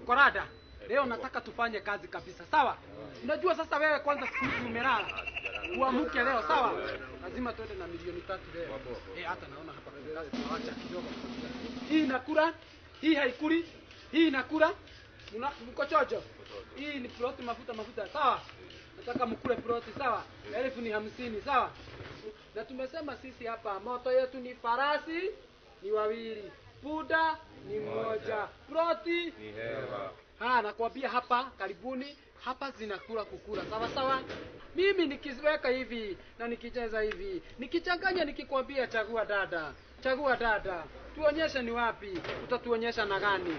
Korada, leo nataka tufanye kazi kabisa, sawa? Unajua sasa wewe kwanza siku hizi umelala, uamke leo, sawa? Lazima tuende na milioni tatu leo. Eh, hata naona hapa kuna kazi tunaacha kidogo. Hii inakula, hii haikuli, hii inakula. Mna mko chocho? Hii ni ploti mafuta mafuta, sawa? Nataka mkule ploti, sawa? Elfu ni hamsini, sawa? Na tumesema sisi hapa moto yetu ni farasi ni wawili, punda ni mmoja, ploti Ni hewa. Ah, nakwambia hapa karibuni hapa zinakula kukula sawa sawa. Mimi nikiweka hivi na nikicheza hivi, nikichanganya, nikikwambia chagua dada, chagua dada, tuonyeshe ni wapi, utatuonyesha na gani?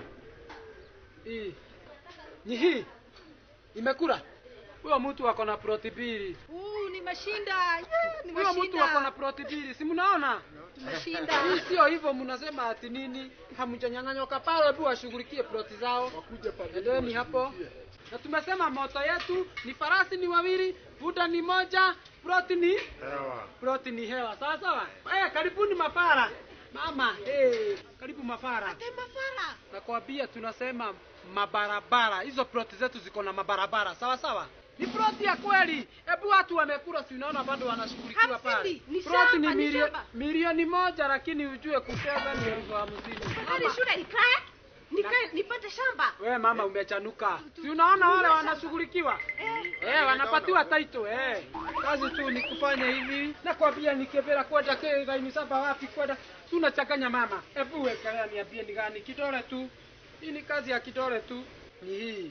Hii ni hii imekula. Huyo mtu ako na ploti mbili, Uh, nimeshinda. Yeah, huyo mtu ako na nimeshinda. ploti mbili, si mnaona? Nimeshinda. Hii sio hivyo, mnasema ati nini? Hamjanyang'anyoka pale, hebu washughulikie ploti zao, endeni hapo. Na tumesema moto yetu ni farasi ni wawili, punda ni moja, ploti ni Hewa. ploti ni hewa. Sawa sawa. Eh, karibuni mafara. Mama, eh, karibu mafara. Mafara. Nakwambia tunasema mabarabara. Hizo ploti zetu ziko na mabarabara. Sawa sawa. Ni ploti ya kweli. Hebu watu wamekula, si unaona bado wanashughulikiwa pale. Hamsini, ni Ploti shamba, ni ni milio, shamba. milioni moja, lakini ujue kucheza ni elfu hamsini. Hadi shule nikae? Nikae nipate shamba. Wewe mama umechanuka. Si unaona wale wanashughulikiwa? Eh. Eh, wanapatiwa title eh. Kazi tu ni kufanya hivi. Nakwambia nikevera kwenda kega ni saba wapi kwenda. Tunachanganya mama. Hebu wekelea niambie ni gani kidole tu. Hii ni kazi ya kidole tu. Ni hii.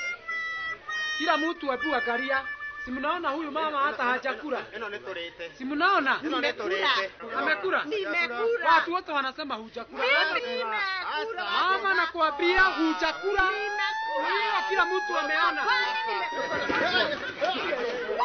Kila mtu hebu angalia. Si mnaona huyu mama hata hajakula. ĩno nĩ tũrĩte Si mnaona? ĩno nĩ tũrĩte Amekula. Nimekula. Watu wote wanasema hujakula. Mimi nimekula. Mama nakwambia hujakula. Nimekula. Hiyo kila mtu ameona. Kweli nimekula.